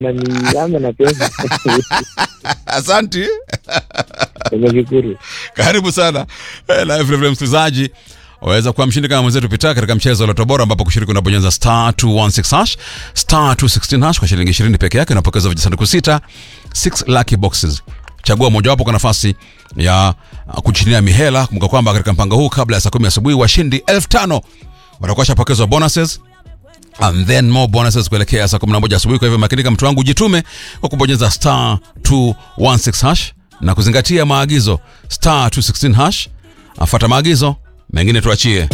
na niame na pesa Asanti. nimeshukuru Karibu sana Eh, na vile vile msikilizaji waweza kuwa mshindi kama mwenzetu Pita katika mchezo wa Loto Bora ambapo kushiriki unabonyeza star 216 hash star 216 hash kwa shilingi 20 peke yake unapokeza vijisanduku sita 6 lucky boxes. Chagua mojawapo kwa nafasi ya uh, kujinia mihela. Kumbuka kwamba katika mpango huu kabla ya saa 10 asubuhi washindi 5000 watakuwa shapokezwa bonuses and then more bonuses kuelekea saa 11 asubuhi. Kwa hivyo makinika, mtu wangu, jitume kwa kubonyeza star 216 hash na kuzingatia maagizo star 216 hash. Afuata maagizo mengine tuachie.